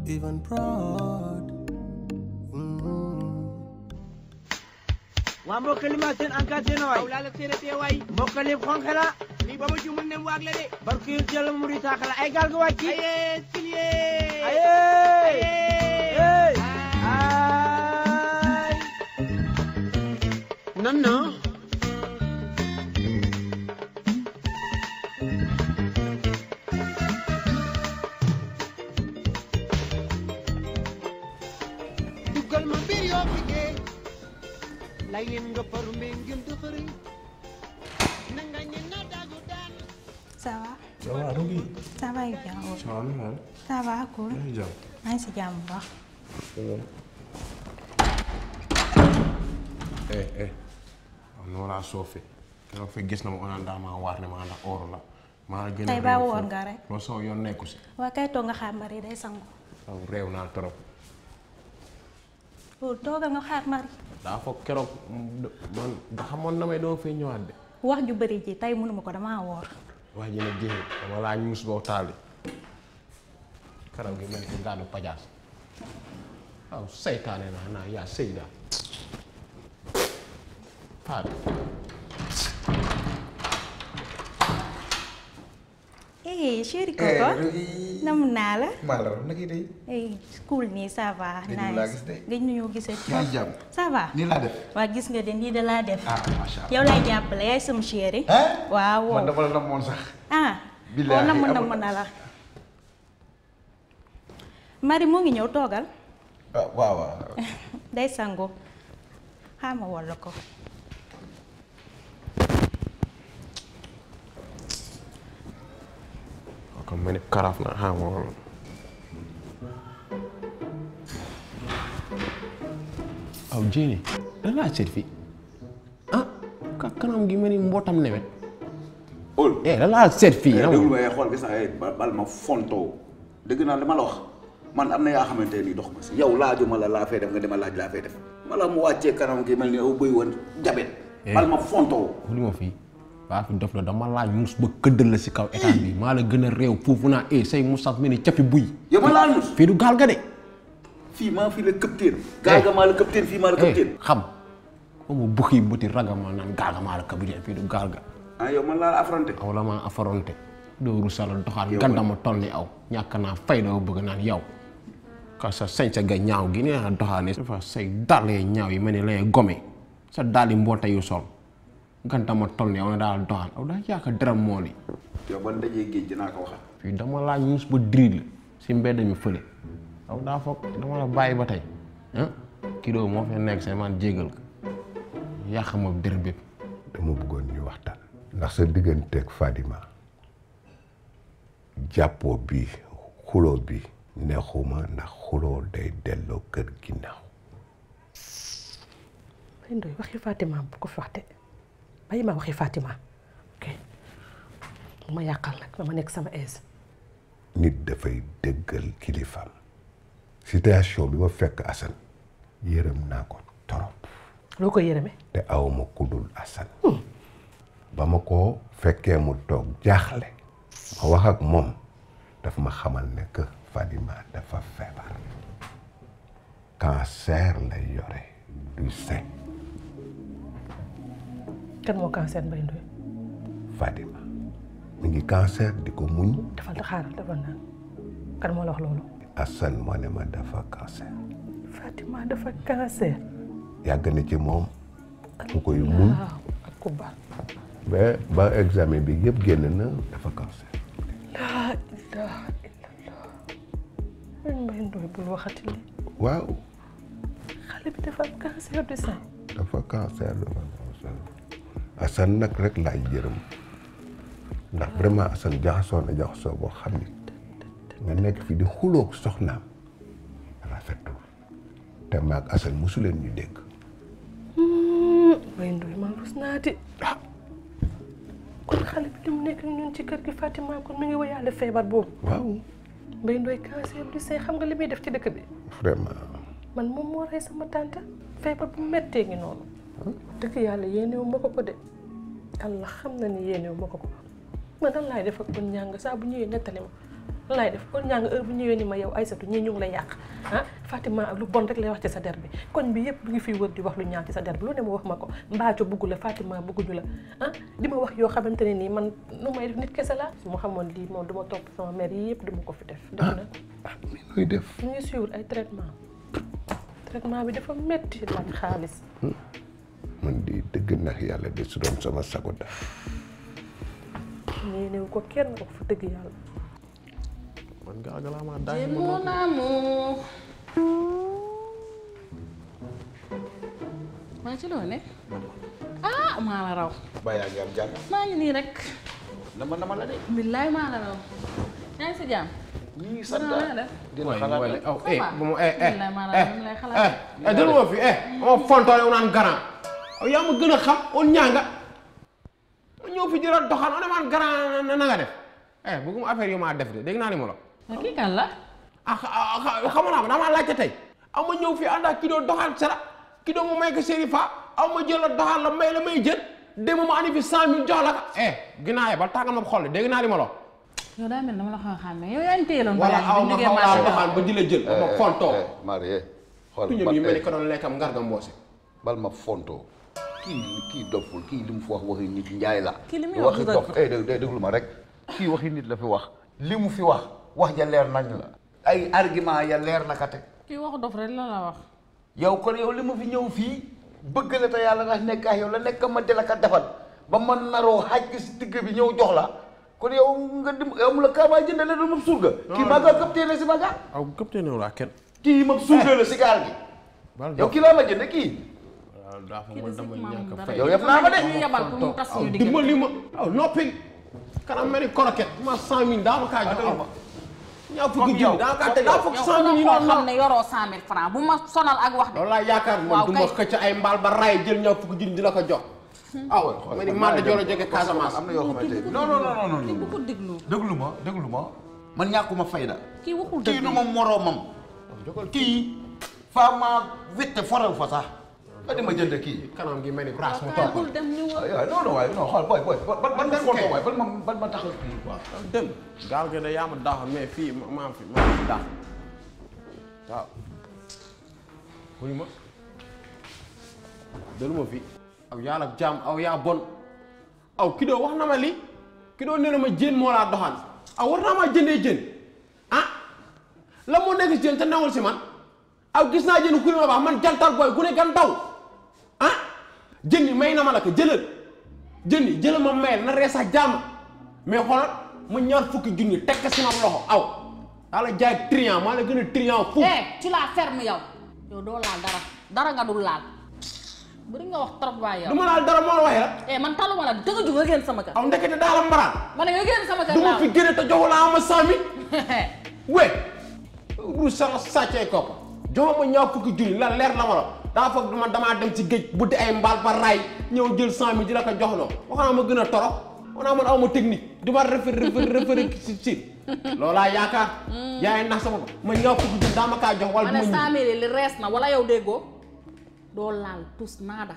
even proud. waa mbokkali ma seen encadré na waay. aw laa la seen tee waay mbokkali xonxe la. lii ba ma ci mën nem waag la de barke yu jël mu di taaxala ay gaal ga wàcc. aye silie aye. aye ay. nan na duggal ma mbir yoo liggéey lay leen nga paru mbee ngeen dëxëriñ na nga ñe na daagu daan Ça va Ça va Rougui. Ça va bien oui. Ça va naka la. Ça va cool. yaa ngi jàmm. maa ngi si jàmm bu baax. eh eh. waaw nu ma laa soofee. keroog fi gis na ma on daa maa waar ne maa ndax oor la. maa gën a Tey baa réew woor foofu. nga rek. loolu sama yoon nekku si. waa kay toog nga xaar mari day sangu. waaw réew naa trop. loolu toogal nga xaar mari. daa foog keroog mm, man da xamoon na may doo fay ñëwaat de. wax ju bëri ji tey mënuma ko damaa woor. wax ji ne jéem dama laa ñuus boo taali. karaw gi mel ni ngaanu pajaas. waaw saytaane naa naa yaa sëy daa. Faatu. eh chéri Coco. nam naa la. maa la wax naka day eh cool nii ça va. Gëj nañu laa gis de. gëj nañoo gisee. yaa ngi jàmm ça va. nii laa def waa gis nga de nii da laa def. ah macha allah yow lay jàppale yaay sama chéri. hein waaw man dama la namoon sax ah. Billaahi oo namm amul- namm na la. mari moo ngi ñëw toogal. ah waaw waaw day sangu xaama walla ko waaw comme ma ne karaaf na xam nga loolu. aw jéeni da laa seet fii ah ka kanam gi mel ni mbootam newet ol eh da laa seet fii eh yow déglu waaye xool gis naa ba bal ma fontoo dëgg naa li ma la wax man am na yaa xamante ni dox ma si yow laajuma la laa fay def nga dema laaj laa fay def mala mu wàccee kanam gi mel ni aw bëy woon jabet bal ma fontoo li ma fii waa fi dof la dama laaj mus ba këddal la si kaw état bi maa la gën a réew foofu naa eh say musaf mel ni cafi buy yow ma laa nus fii du gaal ga de fii maa fi la këpteen gaal ga maa la këpteen fii maa la eh këpteen xam ko mu bukki buti raga ma naan gaal ga maa la capitaine fii du gaal ga ah yow man laa la affronté aw la maa affronté doo rusala doxaan Yow gandama toll ni aw ñàkk naa fay doo bëgg naan yow ka sa sañ sa ga ñaaw gi nee naa doxaane dafa say dàllee ñaaw yi mel ni lay gome sa dàlli mboota yu sol gandama toll ni aw na daal doxaan aw daa yaaka dara mool yi yow ban dajee géej dinaa ko waxaat fii dama laa ñuus ba drill si mbedd mi fële aw daa foog dama la bàyyi ba tey ah kii moo fi nekk say man jégal ko yàq ma dër bépp dama bëggoon ñu waxtaan ndax sa digganteeg Fadima jàppoo bi xuloo bi neexuma ndax xuloo day delloo kër ginnaaw Baye Ndoye waxi Fatima bu ko fi waxte bàyyi ma waxi Fatima ok bu ma yàqal nag dama nekk sama aise nit dafay dëggal kilifaam situation bi ma fekk Assane yërëm naa ko torop loo ko yërëme te awma kudul Assane ba ma ko fekkee mu toog jaaxle ma wax ak moom daf ma xamal ne que Fadima dafa feebar cancer lay yore du sein kan moo cancer Baye Ndoye Fadima mi ngi cancer di ko muñ defal da xaaral defal naa kan moo la wax loolu Assane moo ne ma dafa cancer Fatima dafa cancer yàgg na ci moom mu koy muñ waaw ak ku baax ba ba examen bi yëpp génn na dafa cancer laa ilaha illallah Baye Ndoye bul waxati li waaw xale bi dafa am cancer du sein dafa cancer dafa cancer Assane nag rek laay jërëm ndax vraiment Assane jaxasoo na jaxasoo boo xam ni nga nekk fi di xuloog soxnaam rafetul te maag Assane mosu leen ñu dégg Baye Ndoye man rus naa di kon xale bi li mu nekk ñun ci kër gi Fatima kon mi ngi woyaale feebar boobu waaw Baye Ndoye cancer du sein xam nga li muy def ci dëkk bi vraiment man moom moo rey sama tante feebar bu mettee ngi noonu dëgg yàlla yéenewu ma ko ko de yàlla xam na ni yéenewu ma ko ko man dan laay def ak bon ñàng saa bu ñëwee nettali ma lan laay def kon ñaa nga heure bu ñëwee ni ma yow Aïssatou ñii ñu ngi lay yàq ah Fatima lu bon rek lay wax ci sa der bi koñ bi yëpp bu ngi fiy wër di wax lu ñaaw ci sa der bi lu ne mu wax ma ko mbaaco bugg la Fatima bugguñu la ah di ma wax yoo xamante ne nii man nu may def nit kese la su ma xamoon lii moom du ma topp sama mère yi yëpp du ma ko fi def def na ah mi nuy def ñu ngi suivre ay traitement traitement bi dafa metti laaj xaalis man di dëgg nax yàlla de su doon sama sago def ñii néew ko kenn wax fa dëgg yàlla man gaa galaa maa daay C'est mon amour. maa ci loo ne ah maa la raw ba yaa ngi am jàmm maa ngi nii rek nama nama la de billaay maa la raw yaa ngi si jàmm ñii sant sant naa la dina waay xalaat waay rek. aw eh va. bu ma eh eh Billaay maa la eh raw, lay xalaat. eh eh déglu ma fi eh ma fontoone wu naan grand aw yaa ma gën a xam on ñaanga ma ñëw fi jëla doxaan on man grand na na nga def eh bëgguma affaire yu maa def de dégg naa ni ma la mais kii kan la ah xam naa ma damaa laajte tey aw ma ñëw fi ànd ak ki doon doxaan sara ki doon mu may ko Serifa aw ma jël la doxaan la may la may jël démb ma andi fi cent mille jox la ko eh ginnaaw ba tàngal ma xol dégg naa ni ma la yow daa mel dama la xaw a xàmme yow yaa ngi téyeloon wala aw ma xaw laa marché doxaan ba di la jël ma fontoo Marie xool tuñam yi mel ni ko doon lekkam ngarga mboose bal ma fontoo kii kii doful kii li mu fi wax waxi nit njaay la Kii li muy wax waxi du dof dëgg. eh dé- dé- déglu ma rek kii waxi nit la fi wax li mu fi wax wax ja leer nañ la ay argument ya leer na ka teg kii waxu dof rek la la wax yow kon yow li ma fi ñëw fii bëgg la te yàlla nga nekk ak yow la nekk ma di la ka defal ba ma naroo xaaj gi si digg bi ñëw jox la kon yow nga dim yow mu la kaamaa jëndale du ma surga kii maa nga këptee la si ma gaal aw gëp te new laa kenn kii ma surga la si gaal gi bal yow kii laa ma jënd kii waaw daa fa kii man de dama sëñ ñàkk Mamour fay yow yëpp naa ma de. ñu yebal pour mu tas aw suñu diggante dimbali ma aw noppi kanam mel ni koroket ma cent mille daa ma kaa jox aw ñaa fukki junni daa kaa teg daa fukki yow cent ku la mille yi xool noonu xam ne yoroo cent mille francs bu ma sonal ak wax de loolu laa yaakaar man Waaw du ma kay. xëcc ay mbaal ba ray jël ñaa fukki junni di la ko jox aw ma ni man da joolo jóge Casamance am na yoo xamante ne non non non non kii bu non ko déglu déglu ma déglu ma man ñàkkuma fayda kii waxul kii dëgg du ma moroomam kii faa maa wette foral fa sax nga di ma jënd kii kanam gi mel ni brasse mu kaay toog bul dem ñu wër waaw non non waaye non xool booy booy ban ban dem photo kay. waaye ban ma ban ma taxal kii quoi dem gaal gi da yaa ma daax mais fii ma maa fi maa fi daax waaw wuyu ma delu ma fi aw yàlla jaam aw yaa bon aw ki doo wax na ma li ki doo nee na ma jën moo laa doxaan aw war naa maa jëndee jën ah la moo nekk si jën te newul si man aw gis naa jën ku ne ma baax man jantal booy ku ne gan daw ah jën yi may na ma la ko jëlal jën yi jëlal ma mayel na rees ak jàmm mais xoolal ma ñaar fukki junni teg ko sama loxo aw daa la jaay triant maa la gën a triant fukk eh tu la ferme yow yow doo laal dara dara nga dul laal bëri nga wax trop waay du yow ma laal dara moo la waxee la eh man taluma la dëgg ju nga génn sama kër aw ndekete daa la mbaraan ma ne nga génn sama kër du ma laa fi génne te joxu laa ama cent mille we ru sala sàccee kopp jox ma ñaar fukki junni la leer la ma la daa foog dama damaa dem ci géej buddi ay mbaal ba raay ñëw jël cent mille di la ko jox loo waxaa ma gën a toro wanaa man aw ma technique di ma refer refer refer si si loolaa yaakaar yaay nax sama bopp ma ñaar fukki junni daa ma kaa jox wala ma du ne ma cent ñibbi mille li rees na wala yow déggoo doo laal tus naada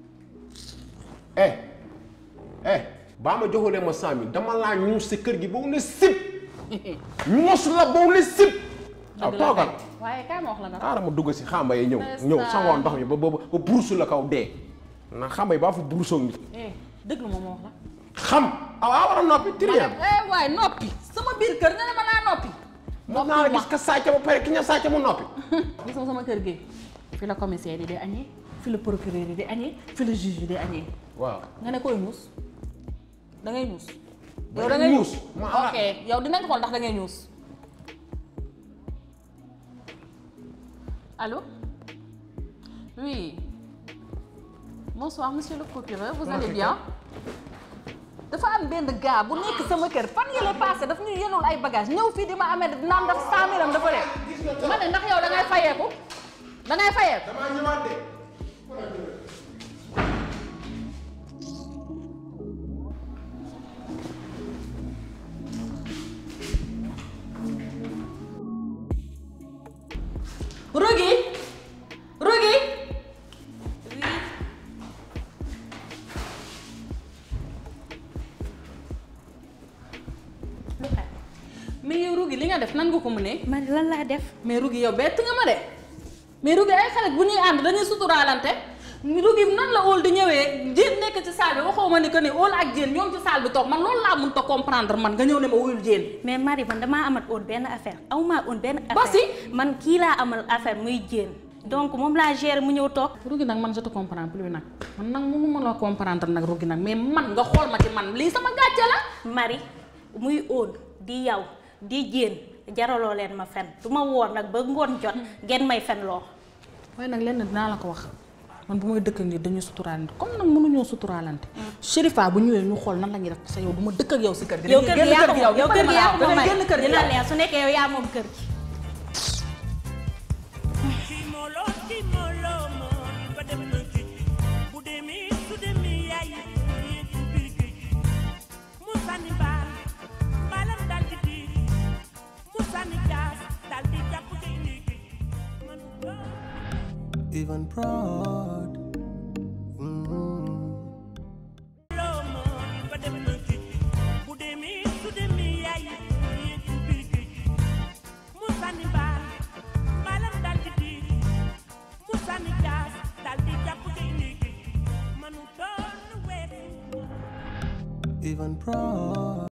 eh eh baa ma joxulee ma cent mille dama laa ñuus si kër gi ba mu ne sip ñuus la ba mu ne sip aw dëgg la toogal kay. waaye kaay ma wax la dara xaaral ma dugg si xamba yi ñëw Ndeysaan. ñëw sangoo ndox mi ba ba ba burusu la kaw dee na xamba yi baa fa burusoo nit eh dëgg la moom ma wax la xam aw a war a noppi ma triam ne eh waaye noppi sama biir kër nga ne ma naa noppi moom naa la gis ka sàcc ba pare ki ña sàcc mu noppi gis nga sama kër gi fi la commissaire yi di añee fi la procureur yi di añee fi la juge yi di añee waaw nga ne koy ñuus da ngay ñuus Ba yow da ngay ñuus, ma ala- ok yow dinañ xool ndax da ngay ñuus allô oui bonsoir monsieur le procureur vous allez bien dafa am benn gars bu nekk sama kër fan yële passé daf ñu yenul ay bagage ñëw fii di ma amee naan daf cent mille am dafa dee ma ne ndax yow da ngay fayeeku da ngay fayeeku damaa ñëwaat de Rogi Rogi mais yow Rogi li nga def nan nga ko mënee. Mari lan laa def. mais Rougui yow bett nga ma de mais Rougui ay xarit bu ñuy ànd dañuy suturaalante Rougui nan la óol di ñëwee jéen nekk ci salle bi waxoo ma ni que ni óol ak jéen ñoom ci salle bi toog man loolu laa mënut a comprendre man nga ñëw ne ma wuyul jéen. mais Mari man damaa amat woon benn affaire aw maa woon benn affaire. Basi. man kii laa amal affaire muy jéen donc moom laa gérer mu ñëw toog. Rougui nag man je te comprends plus nag man nag mënu ma la comprendre nag Rougui nag mais man nga xool ma ci man lii sama gàcce la. Mari muy óol di yow di jéen jaraloo leen ma fen du ma woor nag ba ngoon jot ngeen may fen loo. waaye nag lenn dinaa la ko wax man bu may dëkk ak nit dañuy suturaalante comme nag mënuñoo suturaalante. Chérifa bu ñëwee ñu xool nan la ñuy def sa yow du ma dëkk ak yow si kër gi. yow kër gi yaa ko moom yow kër gi yaa ko moom damay Mari génn kër gi dina yow. leer su nekkee yow yaa moom kër gi. Timolo, timolo, mo, ba dem na ci. Bu demee, su demee, yaay yi, yéen ci biir géej gi. Mu sànni baal, baalam daal di diig. Mu sànni jaas, daal di jàpp gaynde gi. Man doo- even proud. loo mo, ba dem na ci. Bu demee, su demee, yaay yi, yéen ci biir géej gi. Mu sànni baal, baalam daal di diig. Mu sànni jaas, daal di jàpp gaynde gi. Man doon weesu. Even proud.